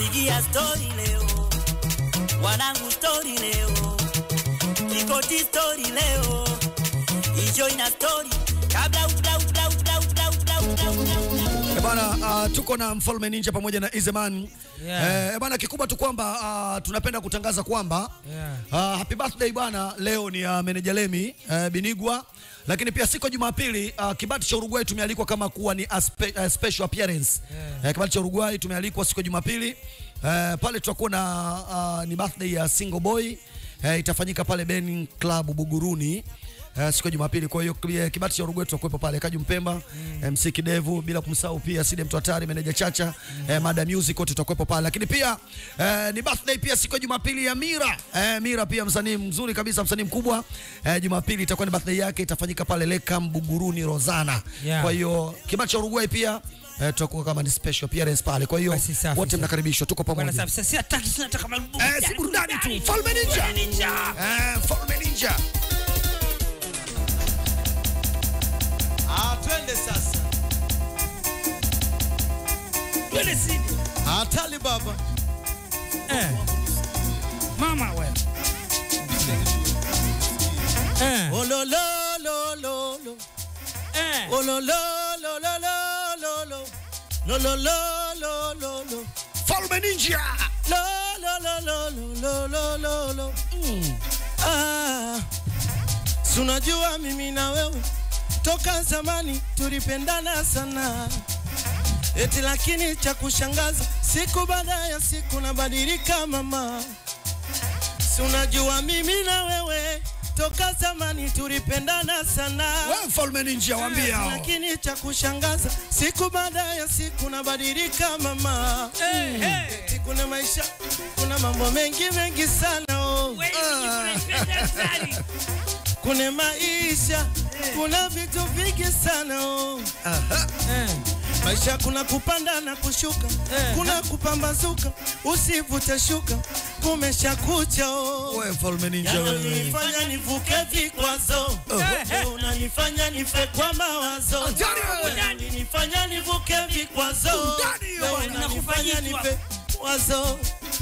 napigia stori leo, wanangu stori leo, kikoti stori leo, ijo ina stori kabla utla utla utla utla utla utla utla Eh, Bana, uh, tuko na Mfalme Ninja pamoja na Izeman. Yeah. Eh, bana kikubwa tu kwamba uh, tunapenda kutangaza kwamba Yeah. uh, happy birthday bana, leo ni uh, meneja Lemi uh, Binigwa, lakini pia siku ya Jumapili uh, kibati cha Uruguay tumealikwa kama kuwa ni a spe, uh, special appearance. Yeah. Eh, kibati cha Uruguay tumealikwa siku ya Jumapili. Uh, pale tutakuwa na uh, ni birthday ya Single Boy. Uh, itafanyika pale Ben Club Buguruni. Uh, siku ya Jumapili. Kwa hiyo eh, kibati cha Uruguay tutakuwepo pale Kaju Mpemba, mm. MC Kidevu, bila kumsahau pia Side Mtu Hatari, meneja Chacha, mm. eh, Mada Music wote tutakuwepo pale. Lakini pia eh, ni birthday pia siku ya Jumapili ya Mira. Eh, Mira pia msanii mzuri kabisa, msanii mkubwa. Eh, Jumapili itakuwa ni birthday yake, itafanyika pale Lekam Buguruni Rozana. Yeah. Kwa hiyo kibati cha Uruguay pia eh, tutakuwa kama ni special appearance pale. Kwa hiyo Basi safi, wote safi. mnakaribishwa, tuko Bwana pamoja. safi, sasa si hataki sina nataka marubumu. Eh, si burudani tu. Falme Ninja. Ninja. Eh, Falme Ninja. Ah, twende sasa. Twende sini. Hatali baba. Eh. Mama wewe. Eh. Oh lo lo lo lo lo. Eh. Oh lo lo lo lo lo lo lo. Lo lo lo lo lo lo. Falme Ninja. Lo lo lo lo lo lo lo lo lo. Mm. Ah. Si unajua mimi na wewe toka zamani tulipendana sana. Eti lakini cha kushangaza siku baada ya siku nabadilika mama. Si unajua mimi na wewe toka zamani tulipendana sana. Wewe Falme Ninja waambie hao. Lakini cha kushangaza siku baada ya siku nabadilika mama. Eh, eh. Eti kuna maisha, kuna mambo mengi mengi sana oh. Wewe ni unapenda sana. Kuna maisha, kuna vitu vingi sana oh. Eh. Maisha kuna kupanda na kushuka, Eh. kuna kupambazuka, usivute shuka, kumesha kucha oh. Wewe Falme Ninja wewe. Unanifanya nivuke vikwazo, Wewe unanifanya nife kwa mawazo, Hatari wewe. unanifanya nivuke vikwazo, Burudani hiyo Wewe bwana. unanifanya nife wazo.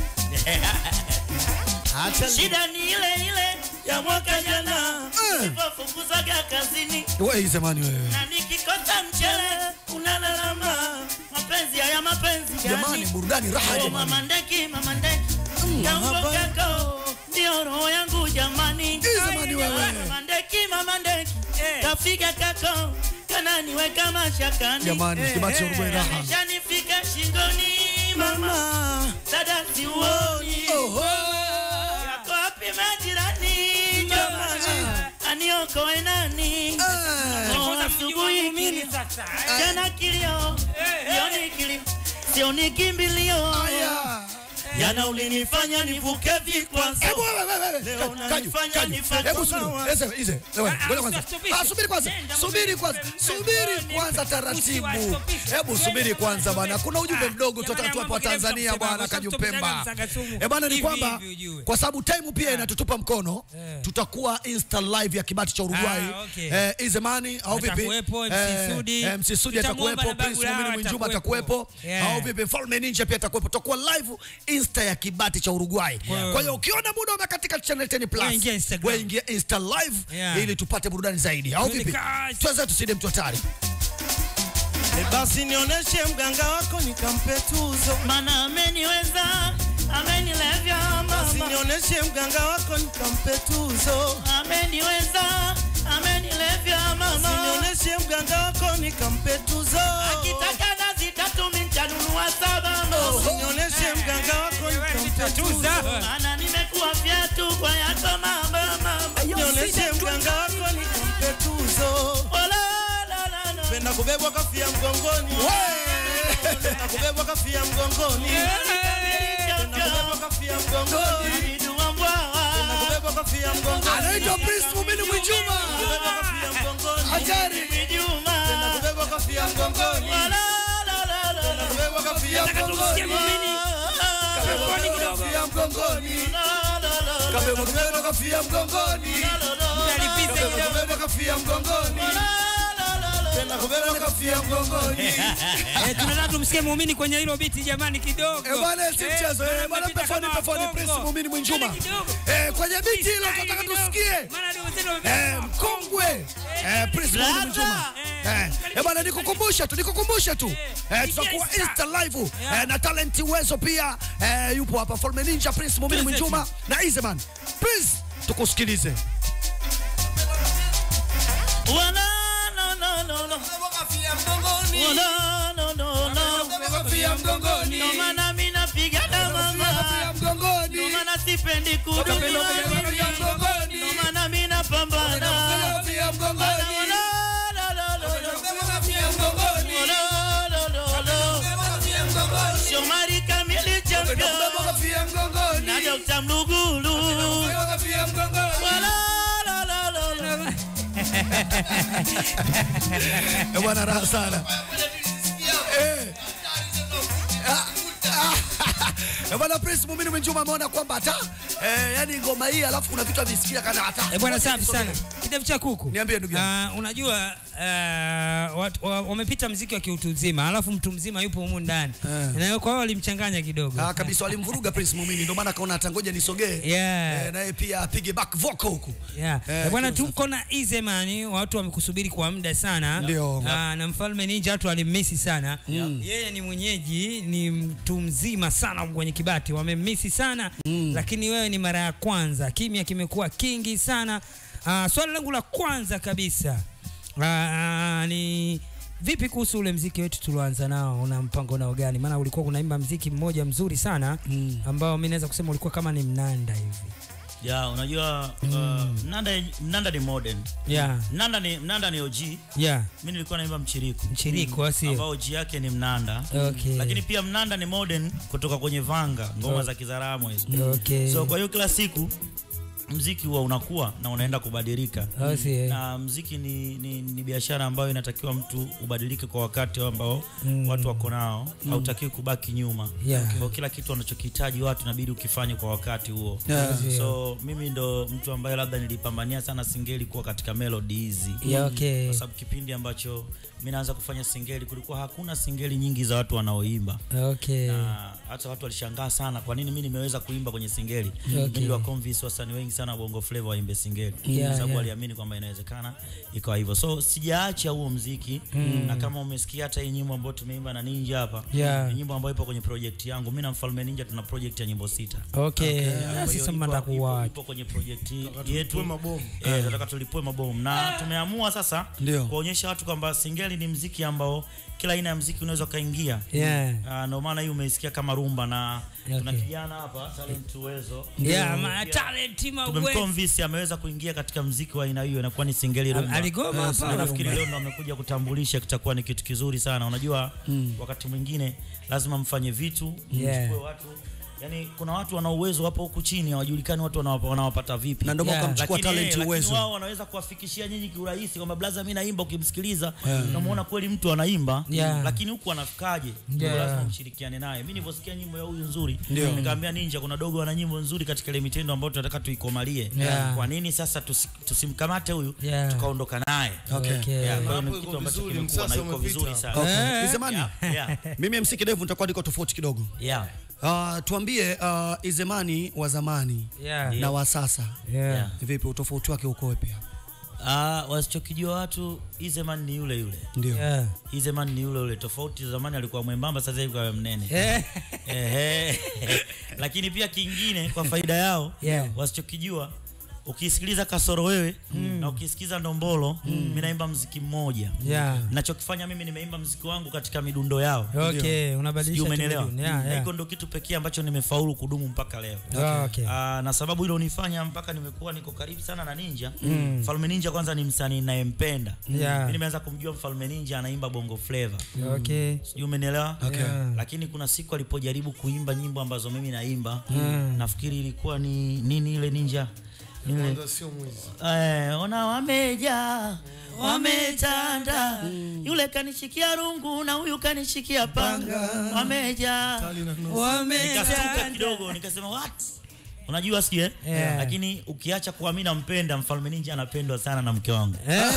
Acha ni- shida ni ile ile ya mwaka jana Eh. nilipofukuzaga kazini Wewe Izemani wewe. na nikikosa mchele unalalama mapenzi haya mapenzi Jamani gani burudani raha Oh, jamani. mama ndeki mama ndeki Jambo kako ndio roho yangu jamani Izemani wewe. mama ndeki mama ndeki kafika kako kananiweka mashakani Jamani kibati cha Uruguay raha. Shanifika shingoni mama mama dada siuoni Oho. yako wapi majirani jamani aniokoe nani Eh. Oh, asubuhi kilio sasa. jana kilio sioni kilio sioni kimbilio Aya. jana ulinifanya nivuke vikwazo Hebu wewe wewe Leo wewe. unanifanya Kaju, kaju. nife Hebu kwa subiri. mawazo. Ese, ize. Wewe, Ah, ngoja kwanza. stopishe. Ah, subiri kwanza. Nenda, Subiri mzee, kwanza. mzee, Subiri mzee, kwanza mzee, taratibu. usiwastopishe. Hebu subiri kwanza bwana. Kuna ujumbe Ah, mdogo jamani, tunataka tuwapa mambo kile Tanzania mtu bwana kusema, Kaju mtu Pemba. msaga sumu. Eh bwana ni Hivi, kwamba hivi ujue. kwa sababu time pia inatutupa mkono Eh. tutakuwa insta live ya kibati cha Uruguay. Ah, okay. Eh, Izemani au vipi? Atakuwepo, MC Sudi. Eh, MC Sudi Tutamuomba atakuwepo, na Prince Babu Mumini Lao Mwinjuma atakuwepo. atakuwepo. Yeah. Au vipi? Falme Ninja pia atakuwepo. Tutakuwa live insta ya kibati cha Uruguay. Kwa hiyo ukiona muda umekatika channel 10 plus. Wewe ingia Instagram. Wewe ingia insta live Yeah. ili tupate burudani zaidi. Au Twende vipi? kazi. Tuanze tuside mtu hatari. E basi nionyeshe mganga wako nikampe tuzo mana ameniweza amenilevya basi mama nionyeshe mganga wako nikampe tuzo ameniweza amenilevya basi mama nionyeshe mganga wako nikampe tuzo akitaka nazi tatu mintanunua saba basi mama nionyeshe mganga wako nikampe tuzo mana nimekuwa fyatu kwa yako mama mama nionyeshe mganga wako nikampe tuzo Oh, la, la, la, la. penda kubebwa kafia mgongoni penda kubebwa kafia mgongoni penda kubebwa kafia mgongoni Nidua mbwawa. penda kubebwa kafia mgongoni Anaitwa Prince Mumini Mwinjuma. kubebwa kafia mgongoni Hatari. Mijuma. penda kubebwa kafia mgongoni La, la, la, la, penda la. kubebwa kafia Nataka tumsikie mgongoni Mumini. Peponi kidogo. Kafia mgongoni. Kabeba kubeba kafia mgongoni. Mtalipisa Kabeba kidogo. kubeba kafia mgongoni. tena kubeba kofia mgongoni. Eh, tunataka tumsikie muumini kwenye hilo biti jamani kidogo. Eh, bwana si Eh, mchezo. Eh, maana bwana mmepita mpe foni kama mpe foni wakongo. Prince Muumini Mwinjuma. Yaani kidogo. Eh, kwenye biti hilo tunataka Kidogo. tusikie. Maana ndio wenzetu wamepita Eh, kama mkongwe eh, Prince Muumini Mwinjuma. Eh, eh, bwana nikukumbusha tu nikukumbushe tu eh, tutakuwa DJ Insta live Yeah. eh, na talent uwezo pia eh, yupo hapa Falme Ninja Prince Muumini Prince Mwinjuma na Izeman Prince tukusikilize Wala, no, no, no, no. Wala, no, no, no. Kofia mgongoni. Ndo maana mi napigana mama, Kofia mgongoni. ndo maana sipendi kudumiwa mimi. mgongoni. ndo maana mi napambana. Kofia mgongoni. Wala, no, no, no, no. Kofia mgongoni. Wala, no, no, no. Kofia mgongoni. Shomari Kamili champion Kofia mgongoni. na Dr. Mlugulu. Kofia mgongoni. Wala, no, no, no, no. eh, bwana raha sana eh. Ah, ah, eh, bwana Prince Muumini Mwinjuma ameona kwamba hata eh, yani ngoma hii alafu kuna vitu avisikia kana hata Eh, bwana safi sana. Kidevu cha kuku. Niambie ndugu yangu. Ah, unajua uh, watu- wa- wamepita mziki wa kiutu uzima, alafu mtu mzima yupo humu ndani. Na kwa hiyo walimchanganya kidogo. Ah, kabisa walimvuruga Prince Muumini ndio maana akaona hata ngoja nisogee Yeah. eh, naye pia apige back vocal huku Yeah. Eh, Eh, bwana kiusa. tuko na Izemani, watu wamekusubiri kwa muda sana. Ndio. Ah, na mfalme Ninja watu walimmisi sana. Yeye ni mwenyeji, ni mtu mzima sana kwenye Kibati, wamemmisi sana. Lakini wewe ni mara ya kwanza, kimya kimekuwa kingi sana. Ah, swali langu la kwanza kabisa ah, ni vipi kuhusu ule mziki wetu tulioanza nao, una mpango nao gani? Maana ulikuwa unaimba mziki mmoja mzuri sana ambao mimi naweza kusema ulikuwa kama ni mnanda hivi. Ya, unajua uh, mnanda, mnanda ni modern. Yeah. Mnanda ni, mnanda ni OG. Yeah. Mimi nilikuwa naimba mchiriku. Mchiriku, asio? Ambao OG yake ni mnanda. Okay. Lakini pia mnanda ni modern kutoka kwenye vanga, ngoma Oh. za Kizaramo hizo. Okay. So kwa hiyo kila siku mziki huwa unakuwa na unaenda kubadilika. Oh, si, eh. Na mziki ni, ni, ni biashara ambayo inatakiwa mtu ubadilike kwa wakati ambao watu wako nao, hautakiwi kubaki nyuma. Yeah. Kwa kila kitu wanachokihitaji watu inabidi ukifanye kwa wakati huo. Yeah. So mimi ndo mtu ambaye labda nilipambania sana singeli kuwa katika melody hizi. Yeah, okay. Kwa sababu kipindi ambacho mimi naanza kufanya singeli kulikuwa hakuna singeli nyingi za watu wanaoimba. Okay. Na hata watu walishangaa sana kwa nini mimi nimeweza kuimba kwenye singeli. Mimi niliwa convince wasanii wengi sana wa Bongo Flava waimbe singeli. Yeah, Kwa sababu yeah. waliamini kwamba inawezekana ikawa hivyo. So sijaacha huo mziki na kama umesikia hata hii nyimbo ambayo tumeimba na Ninja hapa Yeah. ni nyimbo ambayo ipo kwenye project yangu. Mimi na Mfalme Ninja tuna project ya nyimbo sita. Okay. Kwa hiyo Sasa ipo- mnataka ipo- kuwa ipo kwenye project yetu mabomu. eh, tunataka tulipue mabomu na tumeamua sasa Ndio. kuonyesha watu kwamba singeli ni mziki ambao kila aina ya mziki unaweza ukaingia. Yeah. Ah, ndio maana hii umeisikia kama rumba na tuna Okay. kijana hapa talent uwezo Yeah, ma talent ma we. tumemconvince ameweza kuingia katika mziki wa aina hiyo inakuwa ni singeli rumba. Aligoma Na hapa. nafikiri leo ndo amekuja kutambulisha kitakuwa ni kitu kizuri sana. Unajua wakati mwingine lazima mfanye vitu Yeah. mchukue watu yani kuna watu wana uwezo hapo huku chini hawajulikani watu wanawapa- wanawapata vipi na ndio maana Yeah. ukamchukua lakini, talent eh, lakini uwezo wao wanaweza kuwafikishia nyinyi kiurahisi kwamba blaza mimi naimba ukimsikiliza unamuona kweli mtu anaimba Yeah. lakini huku anafikaje Ndio Yeah. lazima mshirikiane naye mimi nilivyosikia nyimbo ya huyu nzuri Ndio. nikamwambia ninja kuna dogo ana nyimbo nzuri katika ile mitendo ambayo tunataka tuikomalie Yeah. kwa nini sasa tusi, tusimkamate huyu Yeah. tukaondoka naye Okay. Okay. Yeah, kwa hiyo Hapo ni iko kitu ambacho vizuri, kimekuwa na msasa yuko umepita. vizuri sana okay. Eh. Izemani yeah, yeah, mimi MC Kidevu nitakuwa niko tofauti kidogo yeah. uh, tuambie uh, Izemani wa zamani Yeah. na wa sasa Yeah. Yeah. vipi utofauti wake uko wapi hapa Ah, wasichokijua watu Izeman ni yule yule ndio Yeah. Izeman ni yule yule tofauti zamani alikuwa mwembamba sasa hivi kwa mnene Eh. Ehe. lakini pia kingine kwa faida yao Yeah. wasichokijua ukisikiliza kasoro wewe na ukisikiza ndombolo mimi naimba mziki mmoja Yeah. nachokifanya mimi nimeimba mziki wangu katika midundo yao Okay, Sijui unabadilisha umeelewa tamaduni. Yeah, Na yeah. hiko ndo kitu pekee ambacho nimefaulu kudumu mpaka leo Ah, okay. Ah, na sababu hilo unifanya mpaka nimekuwa niko karibu sana na Ninja. Mfalme Ninja kwanza ni msanii ninayempenda. Yeah. Mimi nimeanza kumjua Mfalme Ninja anaimba Bongo Flava. Okay. Sijui umenielewa? Okay. Yeah. Lakini kuna siku alipojaribu kuimba nyimbo ambazo mimi naimba, nafikiri ilikuwa ni nini ile Ninja? Ile Sio mwizi. Eh, ona wameja wametanda, yule kanishikia rungu na huyu kanishikia panga, wameja. Nikastuka kidogo nikasema what? unajua sijui eh? Yeah. lakini ukiacha kuwa mi nampenda mfalme ninja anapendwa sana na mke wangu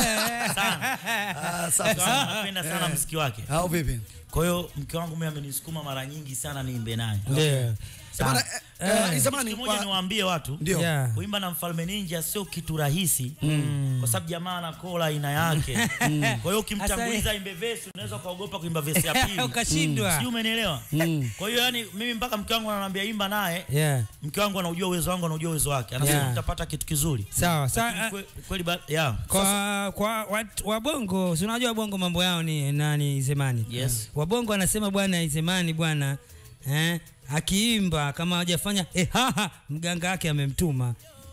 sana Ah, safi Mke wangu sana. anapenda sana mziki wake Au vipi? kwa hiyo mke wangu mimi amenisukuma mara nyingi sana niimbe naye Ndio. Bana, eh, eh, zamani Siku moja wa- niwaambie watu ndio. Yeah. kuimba na mfalme ninja sio kitu rahisi mm. kwa sababu jamaa ana kola aina yake kwa hiyo ukimtanguliza imbe vesi unaweza ukaogopa kuimba vesi ya pili ukashindwa sijui umenielewa kwa hiyo yani mimi mpaka mke wangu ananiambia imba naye yeah. mke wangu anaujua uwezo wangu anaujua uwezo wake anasema Yeah. utapata kitu kizuri sawa sawa Lakini kwe- kweli ba- yeah. kwa kwa watu- wabongo si unajua wabongo mambo yao ni nani Izemani Yes. wabongo anasema bwana Izemani bwana eh, akiimba kama hajafanya eh, haha mganga wake amemtuma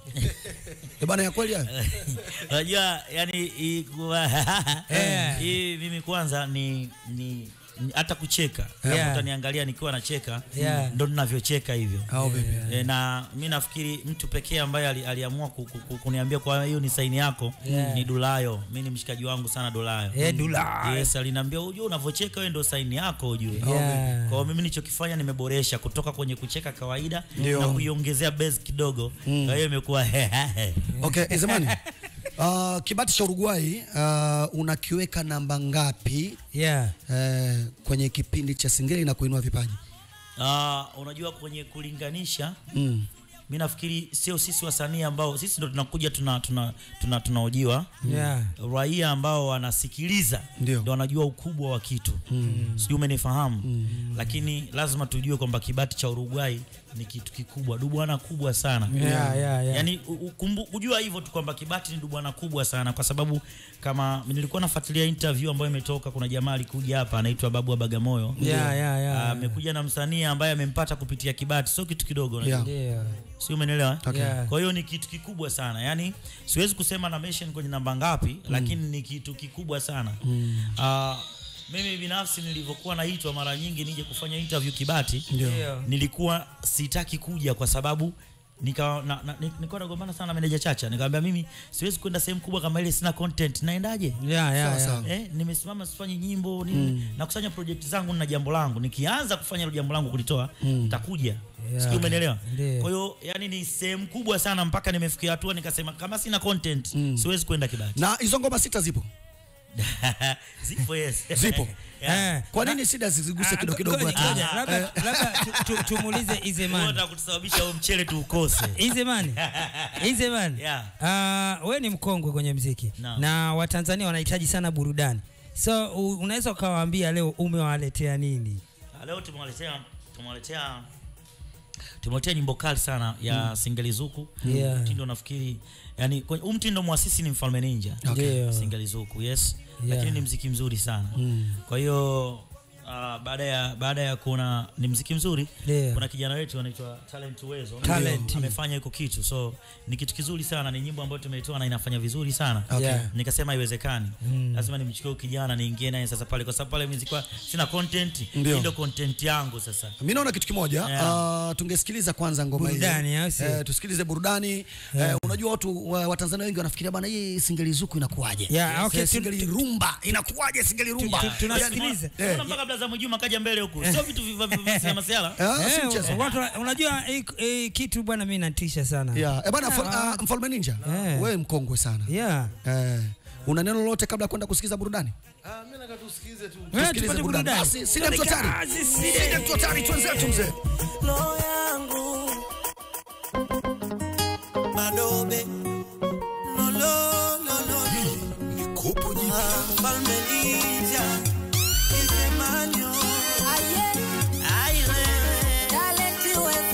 Eh, bana ya kweli hayo? unajua yani hii kuwa- Eh. hii mimi kwanza ni ni ni- hata kucheka Yeah. utaniangalia nikiwa nacheka Yeah. ndo ninavyocheka hivyo Au vipi? E, na mi nafikiri mtu pekee ambaye ali, aliamua ku, ku, ku, kuniambia kwa hiyo ni saini yako Yeah. ni Dulayo. Mi ni mshikaji wangu sana Dulayo. Eh, Dulayo. Yes, aliniambia ujue unavyocheka wewe ndo saini yako ujue. Yeah. Kwa hiyo mimi nilichokifanya nimeboresha kutoka kwenye kucheka kawaida Ndio. na kuiongezea base kidogo. Kwa hiyo imekuwa Okay, eh, zamani. Uh, kibati cha Uruguay uh, unakiweka namba ngapi yeah. eh, kwenye kipindi cha Singeli na kuinua vipaji? Ah, unajua kwenye kulinganisha Mm. mi nafikiri sio sisi wasanii ambao sisi ndo tunakuja tuna tuna tuna tunaojiwa Yeah. raia ambao wanasikiliza Ndio. ndo wanajua ukubwa wa kitu mm. sijui umenifahamu mm. lakini lazima tujue kwamba kibati cha Uruguay ni kitu kikubwa dubwana kubwa sana Yeah, yeah, yeah. yani u- u- kumbu- kujua hivyo tu kwamba kibati ni dubwana kubwa sana kwa sababu kama nilikuwa nafuatilia interview ambayo imetoka kuna jamaa alikuja hapa anaitwa babu wa bagamoyo Yeah, yeah, yeah, Ah, amekuja na msanii ambaye amempata kupitia kibati sio kitu kidogo unajua. Yeah. Ndio. si umeelewa Okay. Yeah. kwa hiyo ni kitu kikubwa sana yaani siwezi kusema na mention kwenye namba ngapi lakini ni kitu kikubwa sana Ah, mimi binafsi nilivyokuwa naitwa mara nyingi nije kufanya interview kibati Ndio. nilikuwa sitaki kuja kwa sababu nika na, na, ni- nilikuwa nagombana sana na meneja Chacha nikamwambia mimi siwezi kwenda sehemu kubwa kama ile sina content naendaje Yeah, yeah, Sawa, yeah. sawa. Eh, nimesimama sifanyi nyimbo nini nakusanya project zangu na jambo langu nikianza kufanya hilo jambo langu kulitoa nitakuja Yeah. Sijui umenielewa Ndio. kwa hiyo yani ni sehemu kubwa sana mpaka nimefikia hatua nikasema kama sina content siwezi kwenda kibati Na hizo ngoma sita zipo? zipo yes Zipo. yeah. Eh. Kwa nini shida ziziguse Ah, kidogo kidogo? ngoja, ati- ngoja, labda labda tu- tu- tumuulize Izemani. Unataka kutusababisha huo mchele tuukose Izemani. Izemani. Yeah. Ah, we ni mkongwe kwenye mziki Naam. na Watanzania wanahitaji sana burudani. So u- unaweza ukawaambia leo umewaletea nini? Ah, leo tumewaletea tumewaletea tumewaletea nyimbo kali sana ya Singeli Zuku Yeah. mtindo nafikiri yani kwenye- huu mtindo mwasisi ni Mfalme Ninja Ndio. Singeli Zuku yes Yeah. lakini ni mziki mzuri sana kwa hiyo ah, baada ya baada ya kuona ni mziki mzuri Ndio. kuna kijana wetu anaitwa Talent Uwezo Talent. amefanya iko kitu so ni kitu kizuri sana ni nyimbo ambayo tumeitoa na inafanya vizuri sana Okay. Yeah. nikasema haiwezekani lazima nimchukue huyu kijana niingie naye sasa pale kwa sababu pale mimi nilikuwa sina content Ndio. hii ndio content yangu sasa Mimi naona kitu kimoja Yeah. uh, tungesikiliza kwanza ngoma hii. Burudani, au sio? Eh, tusikilize burudani. Eh, unajua watu wa, Watanzania wengi wanafikiria bana hii singeli zuku inakuwaje? Yeah, okay, Eh, tu- singeli rumba inakuwaje singeli rumba? tu- tunasikiliza. Eh. Mbona mpaka Blaza Mwajuma kaja mbele huku sio vitu vya- vya vya sinema siala Eh, si Eh, mchezo. watu wa- unajua hii hii kitu bwana mimi natisha sana. Yeah. Eh, bana Mfal- Ah. ah, Mfalme Ninja. Eh. Wewe mkongwe sana. Yeah. Eh, una neno lolote kabla ya kwenda kusikiza burudani? Ah, mimi nataka tusikize tu. Eh, Tusikilize tupate burudani. burudani. Basi, sina mtu hatari. Kazi, sile. Sina mtu hatari, twenzetu mzee. roho yangu madobe lolololo mfalme ninja isemanyo ai wewe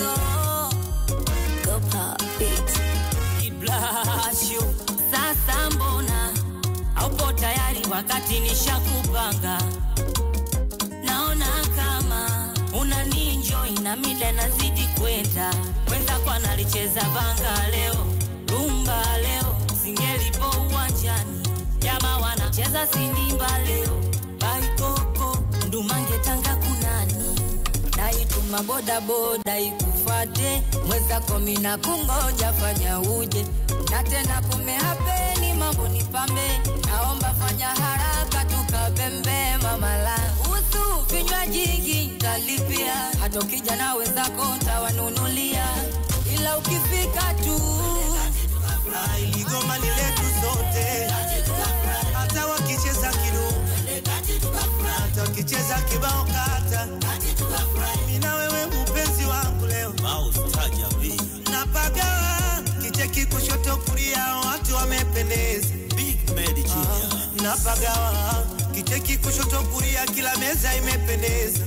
Iblasho, sasa mbona haupo tayari wakati nishakupanga? Naona kama una ninjoi na mida nazidi kwenda, wenzako analicheza vanga leo, rumba leo, singelipo uwanjani, jamaa wanacheza sindimba leo, baikoko ndumange tanga kunani naituma bodaboda ikufate mwezako mina kungoja fanya uje na tena kumehapeni mambo ni pambe naomba fanya haraka tukapembe mamala usu vinywa jingi ntalipia hata ukija na wenzako ntawanunulia ila ukifika tu Ah, iligoma ni letu sote, hata wakicheza kidumu, hata wakicheza kibao kata, mimi na wewe mpenzi wangu leo napagawa kicheki kushoto kulia, watu wamependeza. Ah, napagawa kicheki kushoto kulia, kila meza imependeza.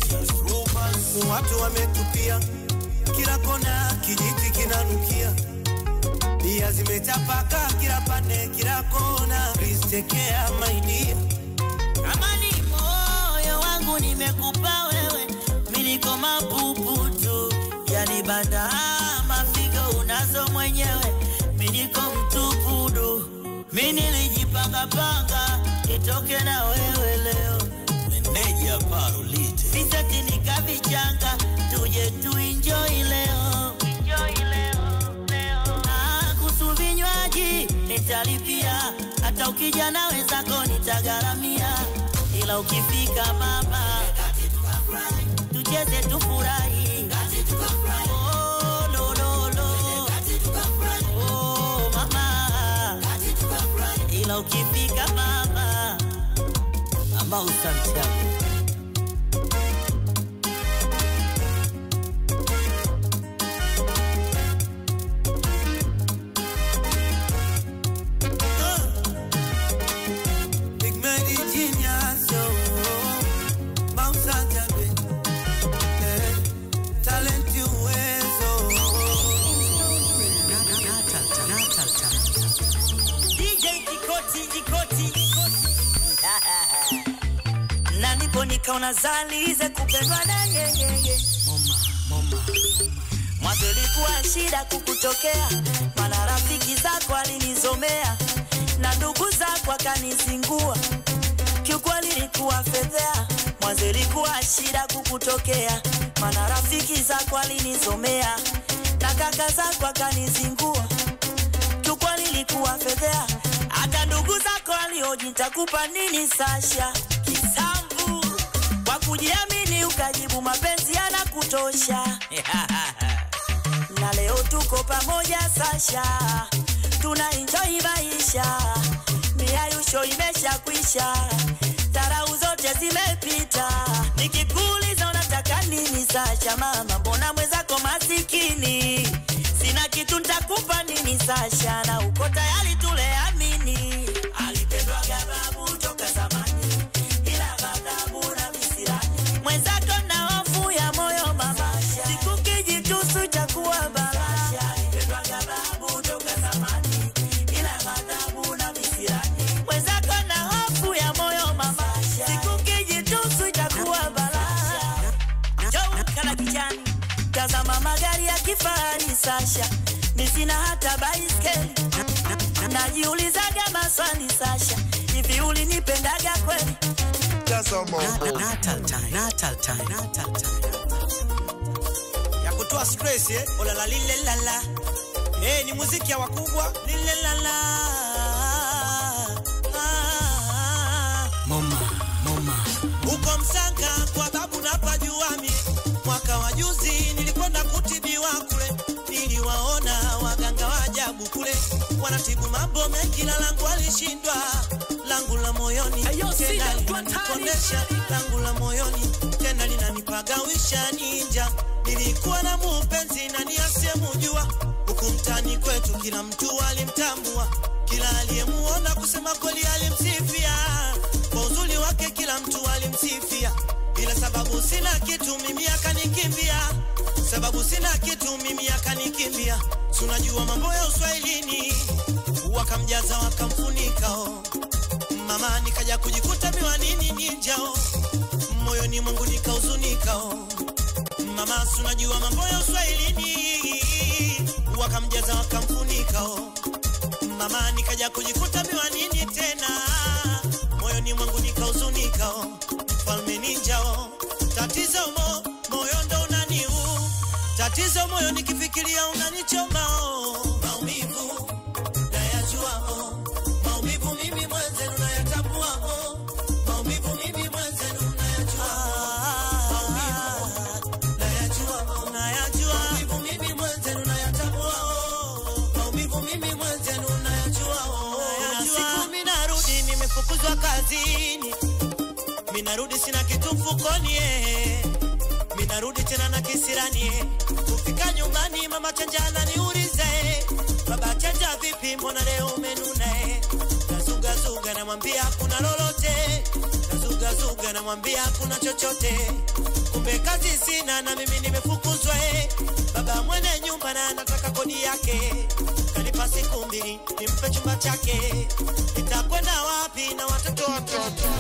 Watu wametupia kila kona, kijiti kinanukia bia zimetapaka kila pande, kila kona. Please take care my dear. Kama ni moyo wangu nimekupa wewe, miliko mapupu tu, yani banda mafigo unazo mwenyewe, miliko mtupu du. Mi nilijipanga panga nitoke na wewe leo, meneja Parolite visati nikavichanga, tuje tu enjoy leo, enjoy leo, leo. Ah, kuhusu vinywaji nitalipia, hata ukija na wenzako nitagharamia, ila ukifika mama tucheze tufurahi. Oh, lo, lo, lo. Oh, mama ila ukifika mama ambao Santiago Big Medi Genius, oh, Bounce Ajabe, eh, talent uwezo. DJ Kikoti Kikoti na nipo nikaona zalize kupendwa na yeyeye mwanzo ilikuwa shida kukutokea, mana rafiki zako alinizomea na ndugu zako akanizingua, kiukweli ilikuwa fedhea. Mwanzo ilikuwa shida kukutokea, mana rafiki zako alinizomea na kaka zako akanizingua kiukweli ilikuwa fedhea, hata ndugu zako walioji nitakupa nini Sasha kisambu kwa kujiamini ukajibu mapenzi yanakutosha na leo tuko pamoja Sasha, tuna enjoy maisha, miayusho imesha kwisha, tarau zote zimepita. Nikikuuliza unataka nini Sasha, mama, mbona mwenzako masikini? Sina kitu nitakupa nini Sasha, na uko tayari tuleamini. Alipendwaga babu toka zamani, ila ghadhabu na visirani. Mwenzako na hofu ya moyo mama, siku kijitusu cha kuwa bala. Alipendwaga babu toka zamani, ila ghadhabu na visirani. Mwenzako na hofu ya moyo mama, siku kijitusu cha kuwa bala. Joe kala kijani, tazama magari ya kifahari Sasha, mi sina hata baiskeli. Najiulizaga maswali Sasha, hivi ulinipendaga kweli? ya kutoa stress eh? olala lile lala eh, ni muziki ya wakubwa lile lala ah, Moma, moma. uko Msanga kwa babu na pajuami. Mwaka wa juzi nilikwenda kutibiwa kule, niliwaona waganga wa ajabu kule, wanatibu mambo mengi, la langu alishindwa, langu la moyoni tena linanipondesha, langu la moyoni tena linanipagawisha ninja. Nilikuwa na mupenzi nani asiyemujua, huku mtani kwetu kila mtu alimtambua, kila aliyemuona kusema kweli alimsifia kwa uzuri wake kila mtu alimsifia, ila sababu sina kitu mimi akanikimbia, sababu sina kitu mimi akanikimbia. Si unajua mambo ya uswahilini, wakamjaza wakamfunika oh. Mama nikaja kujikuta miwanini ninjao, moyoni mwangu nikahuzunika oh. Mama si unajua mambo ya uswahilini, wakamjaza wakamfunika oh mama nikaja kujikuta miwanini tena moyoni mwangu nikahuzunika oh. falme ninjao tatizo mo moyo ndo unaniu tatizo moyo nikifikiria unanichoma oh. maumivu nayajua oh. maumivu mimi mwenzenu nayatambua oh. maumivu mimi mwenzenu nayajua oh. maumivu nayajua oh. nayajua maumivu mimi mwenzenu nayatambua nimefukuzwa kazini, minarudi sina kitu mfukoni eh. minarudi tena na kisirani eh. kufika nyumbani mama chanja ananiuliza eh. baba chanja vipi, mbona leo umenuna eh. nazugazuga namwambia kuna lolote, nazugazuga namwambia kuna chochote, kumbe kazi sina na mimi nimefukuzwa eh. baba mwene nyumba na anataka kodi yake kanipa siku mbili nimpe chumba chake, nitakwenda wapi na watoto watoto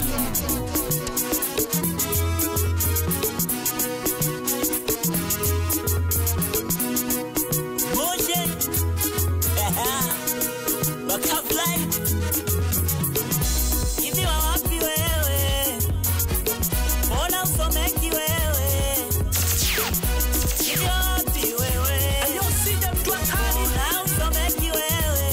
Moshe wakafly hivi wa wapi wewe? Mbona usomeki wewe? Hivi wa wapi wewe? Mbona usomeki wewe?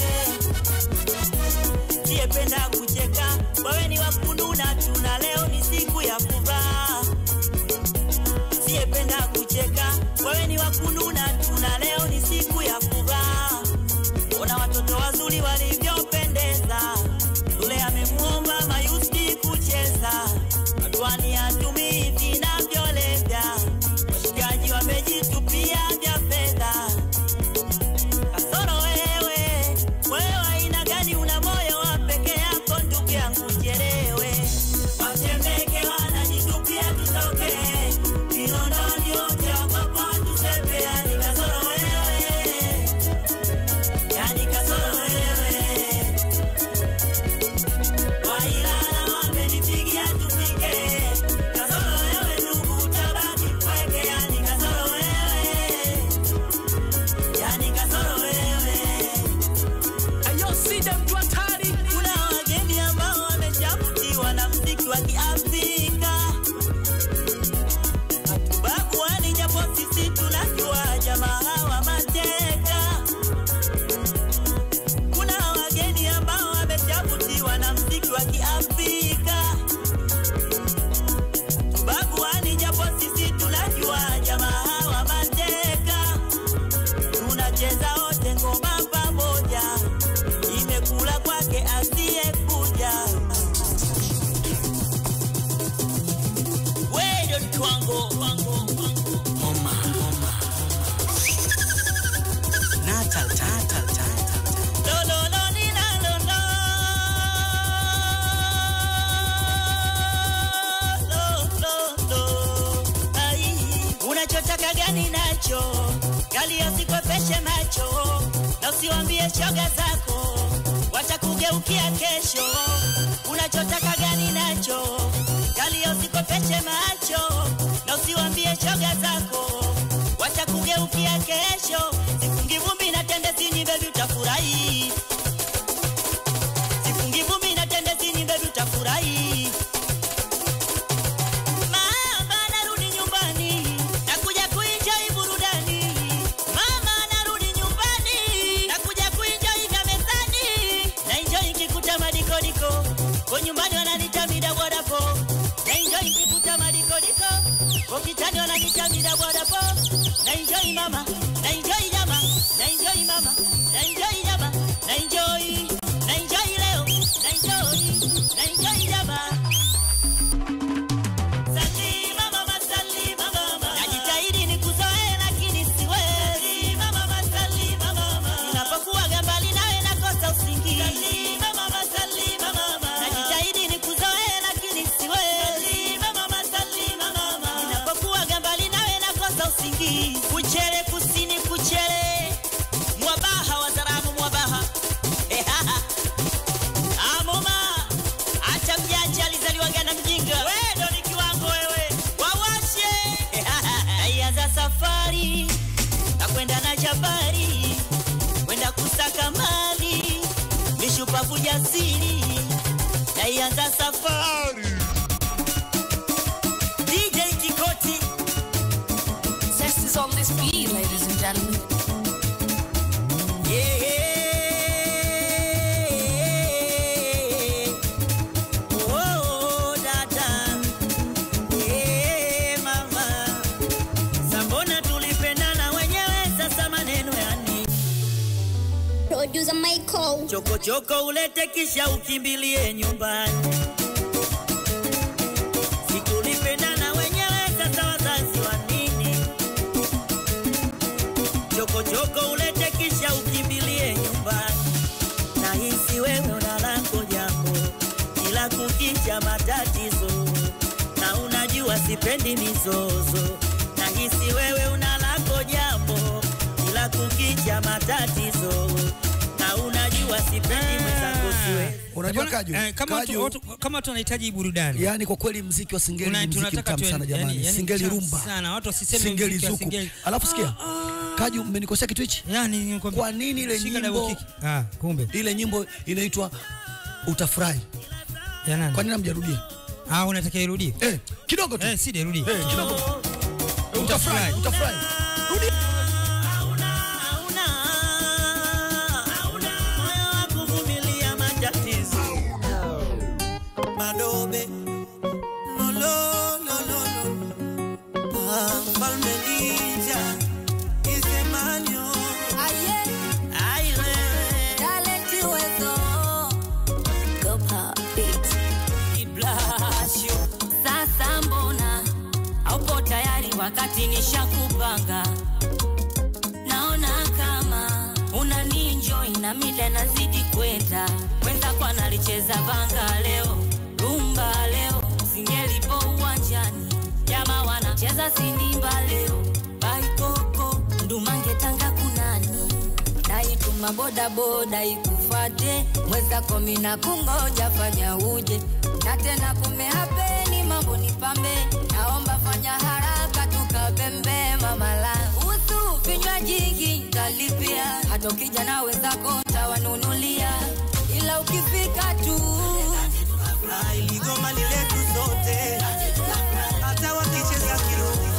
Siyependa kucheka, wewe ni wakununa tu, na leo ni siku ya kuvaa siyependa kucheka, wewe ni wakununa tu, na leo ni siku ya kuvaa. Ona watoto wazuri walivyopendeza, yule amemuomba Mayuski kucheza, matwani hatumii vinavyolevya, washikaji wamejitupia vya fedha. Kasoro wewe, wewe wa aina gani? Una moyo wa peke yako, ndugu yangu, chelewe watembeke wanajitupia tutoke Kinondoni wote wako tusepe, yani kasoro wewe, yani kasoro wewe. Wailala wamenipigia tufike, kasoro wewe ndugu, utabaki mpweke, yani kasoro wewe, yani kasoro wewe. Kuna wageni ambao wamechavutiwa na mziki wa Kiafrika, hatubaguani japo sisi tunajua jamaa hawa mateka. Kuna wageni ambao wamechavutiwa na mziki wa Kiafrika, hatubaguani japo sisi tunajua jamaa hawa mateka. Tunacheza wote ngoma pamoja imekula kwake asiyekuja. Wewe ndio mtu wangu Homa, homa. Natal, tatal, tatal. lololo ninalolo lololo ai unachotaka gani nacho gali usikwepeshe macho na usiwambie shoga zako watakugeukia kesho unachotaka gani nacho gali usikwepeshe macho na usiwambie shoga zako watakugeukia kesho sifungi vumbi na tendezini bebi utafurahi sifungi vumbi na tendezini bebi utafurahi Mama narudi nyumbani, nakuja kuenjoy burudani. Mama narudi nyumbani, nakuja kuenjoy vya mezani. Na enjoy nikikuta madikodiko, kwa nyumbani wananiita mida bodapo. Na enjoy nikikuta madikodiko, kwa kitani wananiita mida bodapo. Na enjoy mama, na enjoy nyama, na enjoy mama, na enjoy nyama, na enjoy, na enjoy leo, na enjoy, na enjoy nyama. Salima mama, salima mama. Najitahidi nikuzoee lakini siwezi. Salima mama, salima mama. Ninapokuwaga mbali nawe nakosa usingizi. Salima mama, salima mama. Najitahidi nikuzoee lakini siwezi. Salima mama, salima mama. Ninapokuwaga mbali nawe nakosa usingizi. Kuchele kusini kuchele. Mwabaha wazaramu mwabaha. Ehaha. Amoma, acha mjanja alizaliwaga na mjinga. Wewe ndo ni kiwango wewe, wawashe. Naianza safari na kwenda na jabari, kwenda kusaka mali, mishupavu jasiri. Naianza safari DJ Kikoti Zest is on this beat, ladies and gentlemen. Yeah. Oh, dada. Yeah, mama. Sambona tulipendana wenyewe sasa maneno yani Producer Michael. chokochoko ulete kisha ukimbilie nyumbani. Sikulipendana wenyewe, sasa wazazi wa nini? Chokochoko ulete kisha ukimbilie nyumbani. Nahisi wewe una lako jambo, kila kukicha matatizo, na unajua sipendi mizozo. Nahisi wewe una lako jambo, kila kukicha matatizo, na unajua sipendi mwenzangu siwe Unajua Bwana, Kaju, eh, kama Kaju, watu, watu, kama watu wanahitaji burudani yani kwa kweli mziki wa singeli Tuna- ni mziki tunataka mtamu tu- sana jamani, yani- yani singeli mtamu rumba sana, watu wasiseme singeli mziki wa zuku. singeli. Alafu sikia Kaju, mmenikosea kitu hichi. yani nikwambia- Kwa nini ile Shika nyimbo- double kick. ah, kumbe Ile nyimbo inaitwa Utafurahi. ya nani Kwa nini hamjarudia? ah unataka irudie Eh, kidogo tu. eh si irudie Eh, kidogo. Utafurahi, utafurahi. Rudi. hauna hauna moyo wa kuvumilia matatizo. Madobe lo lo lo lo lo Ah, Mfalme Ninja Isemanyo Ai wewe, Iblasio. Sasa mbona haupo tayari wakati nishakupanga? Naona kama una ninjoi na mida nazidi kwenda. Mwenzako analicheza banga leo, rumba leo, singelipo uwanjani, jama wanacheza sindimba leo, baikoko ndumange tanga kunani naituma bodaboda ikufate mwezako mina kungoja fanya uje na tena kumehapeni mambo ni pambe naomba fanya haraka tukabembe mamala usu vinywaji ntalipia hata ukija na wenzako ntawanunulia ila ukifika tu Ah, iligoma ni letu sote hata wakicheza kirumi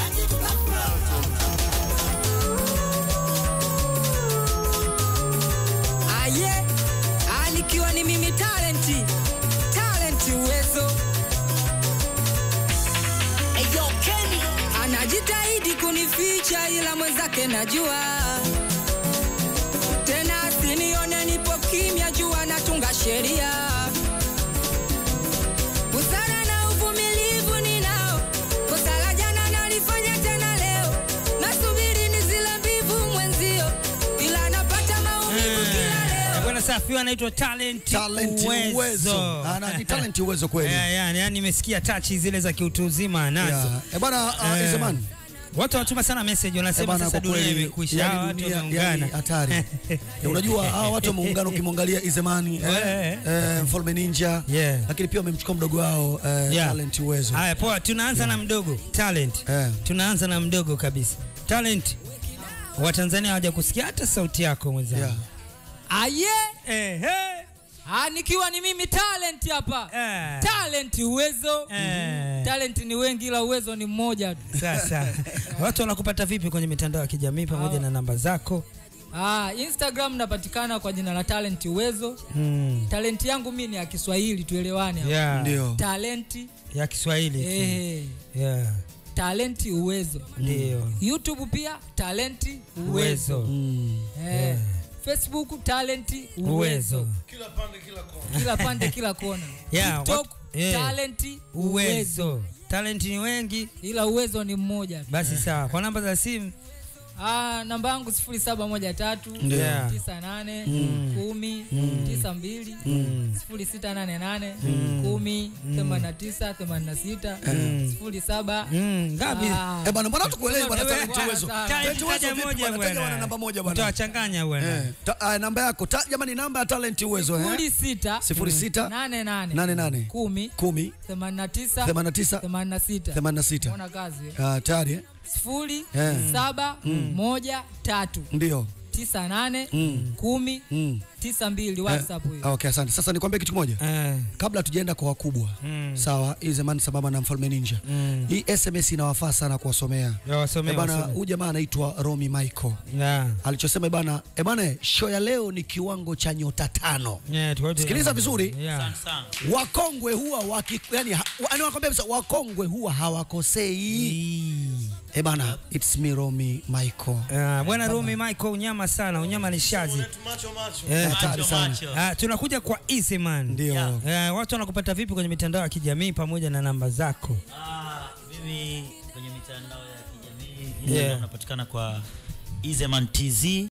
aye alikiwa ni mimi talenti talenti uwezo anajitahidi kunificha ila mwenzake najua tena asinione nipo kimya jua natunga sheria busara na uvumilivu ninao kosa la jana nalifanya tena leo nasubiri ni zile mbivu mwenzio ila napata maumivu kila leo Eh, bwana safi huyu anaitwa talent Talent uwezo. Ana ni talent uwezo kweli. Yeah, yeah, yani nimesikia tachi zile za kiutu uzima nazo Yeah. Eh bwana, uh, Eh. Izeman. watu wanatuma sana message Eh wanasema bwana, sasa kwa dunia kweli, imekwisha yani hawa watu dunia- wameungana yani hatari. Eh, Unajua hawa watu wameungana, ukimwangalia Izemani eh, Eh. eh, Mfalme Ninja, Yeah. lakini pia wamemchukua mdogo wao eh, Yeah. talent uwezo. haya poa tunaanza na mdogo talent Eh. tunaanza na mdogo kabisa talent watanzania hawaja kusikia hata sauti yako mwenzangu Yeah. aye eh, hey. Ah, nikiwa ni mimi talent hapa Eh. talent uwezo Eh. talent ni wengi ila uwezo ni mmoja tu sasa watu wanakupata vipi kwenye mitandao ya kijamii pamoja na namba zako ah, instagram napatikana kwa jina la talent uwezo mm. talenti yangu mi ni ya kiswahili tuelewane hapa. yeah. Ndio. talenti ya kiswahili tu. eh, yeah. talenti uwezo ndio youtube pia talenti uwezo uwezo Mm. eh, facebook talenti uwezo uwezo kila pande kila kona Yeah, tiktok watu- yeah. talenti uwezo uwezo talenti ni wengi ila uwezo ni mmoja tu. basi sawa kwa namba za simu Ah, namba yangu sifuri saba moja tatu Yeah. tisa nane kumi tisa mbili sifuri sita nane nane kumi themanini na tisa themanini na sita sifuri saba Mm, ngapi Ah. Eh bwana, mbona tukuelewi bwana Wewe, talent bwana, uwezo. sawa. Talent Taja uwezo vipi moja bwana? Taja wana bwana. namba moja bwana. utawachanganya bwana Eh, ta- ah, namba yako ta, jamani namba ya talent uwezo eh? sifuri sita Sifuri sita nane nane nane nane kumi kumi themanini na tisa themanini na tisa themanini na sita themanini na sita ona kazi eh. Ah, tayari eh? sifuri Eh. saba moja tatu Ndio. tisa nane kumi Mm. tisa mbili whatsapp Ah, hiyo Okay, asante. Sasa nikwambie kitu kimoja. Eh, kabla tujaenda kwa wakubwa sawa hii zamani sambamba na mfalme ninja hii sms inawafaa sana kuwasomea ya wasomee, Eh bana wasomee. huyu jamaa anaitwa romi michael Yeah. alichosema bana e bana show ya leo ni kiwango cha nyota tano Yeah, tukote- Sikiliza vizuri. Yeah. wakongwe huwa waki, yani, ha, yani wakwambia kabisa wakongwe huwa hawakosei Eh bana, it's me Romy Michael. Uh, bwana Rumi Michael, unyama sana, unyama ni shazi. Macho macho. Eh, Hatari sana. macho. Ah, tunakuja kwa Easy Man. Ndio. Eh, watu wanakupata vipi kwenye mitandao ya kijamii pamoja na namba zako? Ah, mimi kwenye mitandao ya kijamii Yeah. yeah. unapatikana kwa Izeman TZ